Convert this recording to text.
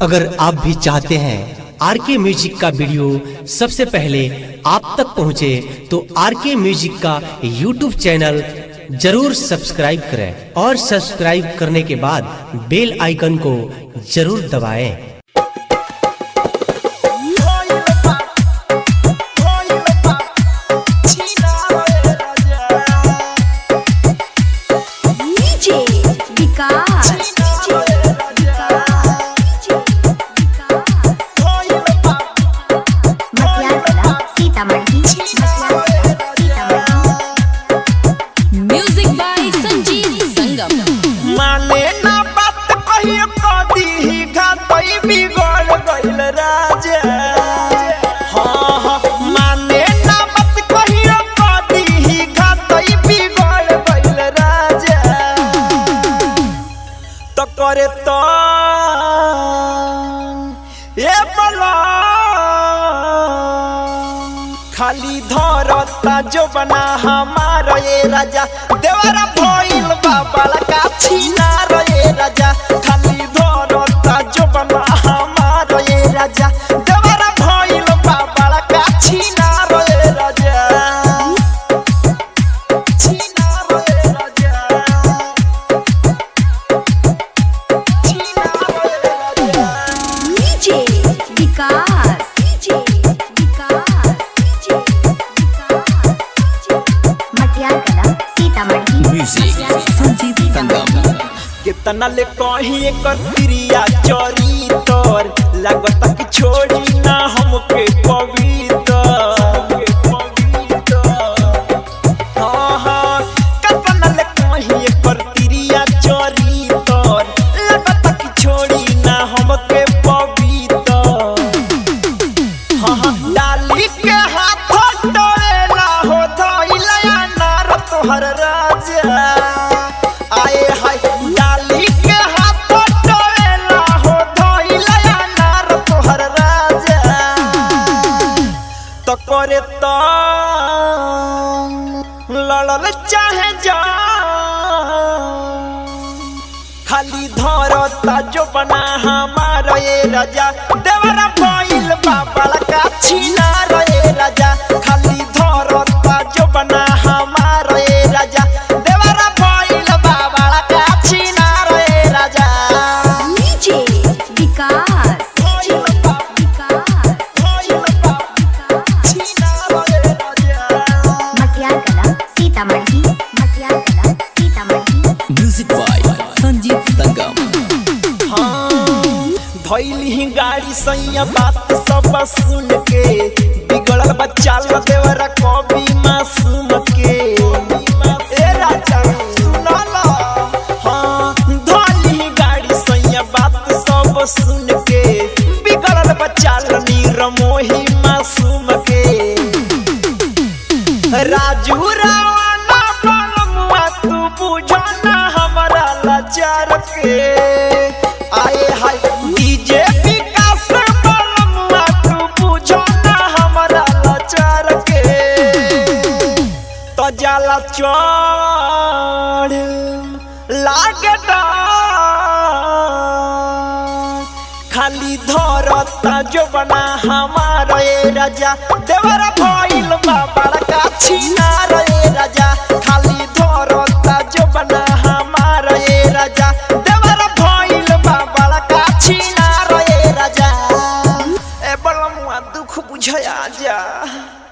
अगर आप भी चाहते हैं आर के म्यूजिक का वीडियो सबसे पहले आप तक पहुंचे तो आर के म्यूजिक का यूट्यूब चैनल जरूर सब्सक्राइब करें और सब्सक्राइब करने के बाद बेल आइकन को जरूर दबाएं। DJ Vikas DJ Vikas Matiyala Sitamarhi Matiyala Sitamarhi music by Sanjeev Sangam माने ना बात कहियो कदी ही घातई बिगड़ गइल राजा हाँ हाँ माने ना बात कहियो कदी ही घातई बिगड़ गइल राजा तो करे तो ए बला खाली धरता जो बना हमारा ये राजा देवरा भइल बाबा का छीना रे राजा खाली धरता जो बना हमारा ये राजा देवरा भइल बाबा का छीना रे राजा छीना रे राजा छीना रे राजा DJ Vikas DJ Vikas DJ Vikas Matiyala Sitamarhi Sanjeev Sangam कितना ले कहीं एकर प्रिया चोरी तोर लागत कि छोड़ी ना हमके पवित्र हाँ हाँ कितना ले कहीं एकर प्रिया चोरी तोर लागत कि छोड़ी ना हमके पवित्र हाँ हाँ डाली के हाथ डोरेला हो धइला नार तोहर राजा आए हाय डाली के हाथ डोरेला हो धइला नार तोहर राजा तो करे तो लड़ल चाहे जा खाली धरता जो बना हमारा ये राजा देवरा भइल बाबा का छीना रे राजा खाली धरता जो बना हमारा ये राजा देवरा भइल बाबा का छीना रे राजा डीजे विकास डीजे विकास छीना रे राजा मटियाला सीतामढ़ी मटियाला सीतामढ़ी म्यूजिक बाय संजीव संगम भैली गाड़ी सैया बात सब सुन के बिगड़ल बच्चा ल देवरा कभी मासूम के ए राजा सुना ला हाँ धोली गाड़ी सैया बात सब सुन के बिगड़ल बच्चा ल नीरमोही मासूम के राजू रावणा बलमुआ तू बुझो ना हमारा लाचार के आए हाय डीजे विकास बलमुआ तू बुझो ना हमारा लाचार के तो जाला चढ़ लागे डर। खाली धरता जो बना हमारा ये राजा देवरा भइल बाबा का छीना रे राजा खाली धरता जो बना हमारा ये राजा देवरा भइल बाबा का छीना रे राजा ए बलमुआ दुख बुझया जा